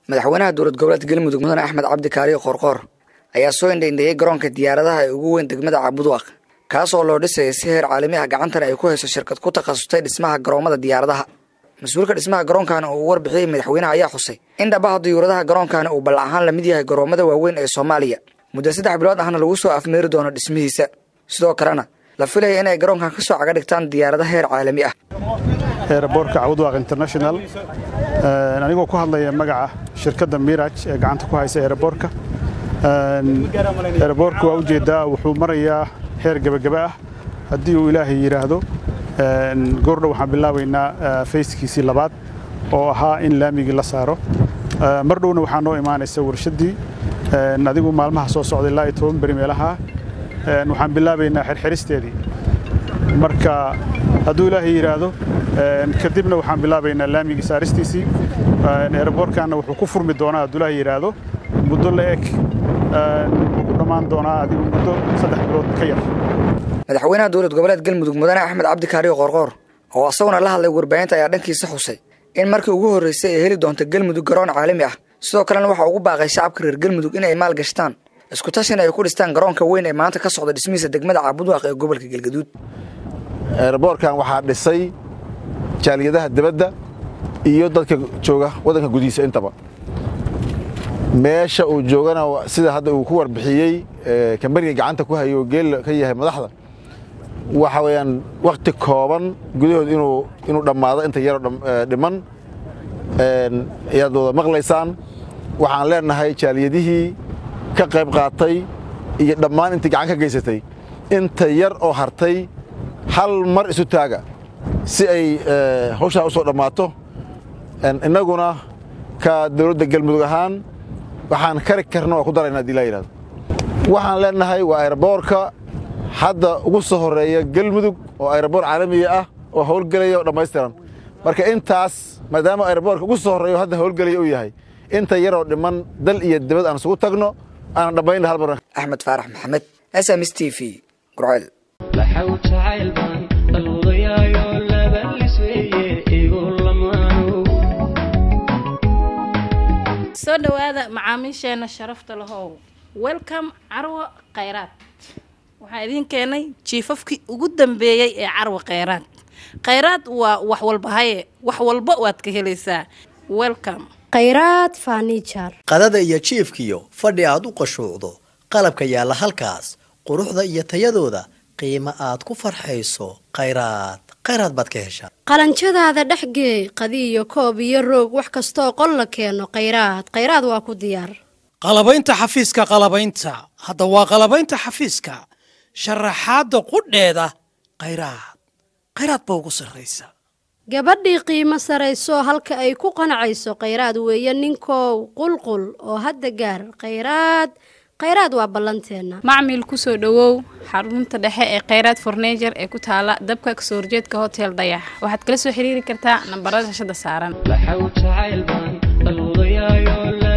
madaxweynaha dowlad goboleedka galmudug mudane axmed cabdi kaariyo qoorqoor ayaa soo indhaindheeyey garoonka diyaaradaha ee ugu weyn degmada caabudwaaq kaas oo loo dhisayay si heer caalami ah gacantana ay ku hayso shirkad ku takhasustay dhismaha garoomada diyaaradaha mas-uulka dhismaha garoonkaani uu warbixiyey madaxweynaha ayaa xusay in dhabaha diyuuradaha garoonkaani uu ballac ahaan la mid yahay garoomada waaweyn ee soomaaliya muddo saddex bilood ahna lagu soo afmeeri doono dhismihiisa sidoo kalena la filaya inay garoonkan ka soo caga dhigtaan diyaarada heer caalami ah eeraboorka cawdwaaq international anigoo ku hadlaya magaca shirkadda miraj ee gacanta ku haysa eeraboorka eeraboorka waa ujeeddaa wuxuu marayaa heer gebagaba ah haddii uu ilaahay yidhaahdo goordhow waxaan bilaabaynaa fayskiisii labaad oo ahaa in laamigii la saaro mar dhowna waxaa noo imaanaysa warshaddii adigu maalmaha soo socday ilaa iyo toban beri meelaha waxaan bilaabaynaa xirxiristeedii marka hadduu ilaahay yidhaahdo kadibna waxaan bilaabaynaa laamigii saaristiisii eeraboorkaanna wuxuu ku furmi doonaa hadduu ilaahay yidhaahdo muddo la eg wuxuu ku dhammaan doonaa adigu muddo saddex bilood ka yar madaxweynaha dowlad goboleed galmudug mudane axmed cabdi kaariyo qoorqoor oo isaguna la hadlay warbaahinta ayaa dhankiisa xusay in markii ugu horraysay ay heli doonto galmudug garoon caalami ah sidoo kalena waxa ugu baaqay shacabka reer galmudug in ay maal gashtaan isku tashina ay ku dhistaan garoonka weyn ee maanta ka socda dhismihiisa degmada caabudwaaq ee gobolka galgaduud eeraboorkan waxaa dhisay jaaliyadaha dibadda iyo dadka jooga waddanka gudihiisa intaba meesha uu joogana sida hadda uu ku warbixiyey kambaniga gacanta ku hayo geel ka yahay madaxda waxa weeyaan wakhti kooban gudahood inuu inuu dhammaado inta yaroo dhiman ayaad wada maqlaysaan waxaan leenahay jaaliyadihii ka qayb qaatay iyo dhammaan intii gacan ka geysatay inta yar oo hartay hal mar isu taaga si ay hawshaa u soo dhammaato innaguna ka dowladda galmudug ahaan waxaan kari karna waa ku darayna hadii laa yidhahdo waxaan leenahay waa ayraboorka hadda ugu soo horreeya galmudug oo ayraboor caalamiga ah oo howlgelaya oo dhammaystiran marka intaas maadaama ayraboorka ugu soo horreeya oo hadda howlgelaya uu yahay inta yaroo dhiman dal iyo dibad aan isugu tagno aanan dhammaynna hal mar axmed faarax maxamed s m s t v gurceel soo dhowaada macaamiisheena sharafta lahow welcome carwo khayraad waxaa idiin keenay jiifafkii ugu dambeeyey ee carwo khayraad khayraad waa wax walba haye wax walba waad ka helaysaa welcome khayraad farnijar qadada iyo jiifkiyo fadhi aad u qashuucdo qalabka yaalla halkaas quruxda iyo tayadooda qiimo aad ku farxayso khayraad khayraad baad ka heshaa qalanjadaada dhexgeey qadiyo koob iyo roog wax kastooo qol la keeno khayraad khayraad waa ku diyaar qalabaynta xafiiska qalabaynta hadda waa qalabaynta xafiiska sharaxaadda qudheeda khayraad khayraad ba ugu sarraysa gabadhii qiimo sarayso halka ay ku qanacayso khayraad weeye ninkow qulqul oo hadda gaar khayraad khayraad waa ballanteenna macmil kusoo dhowow xarunta dhexe ee khayraad fornejer ee ku taala dabka kasoo horjeedka hotel dayax waxaad kala soo xiriiri kartaa nambarada shashada saaran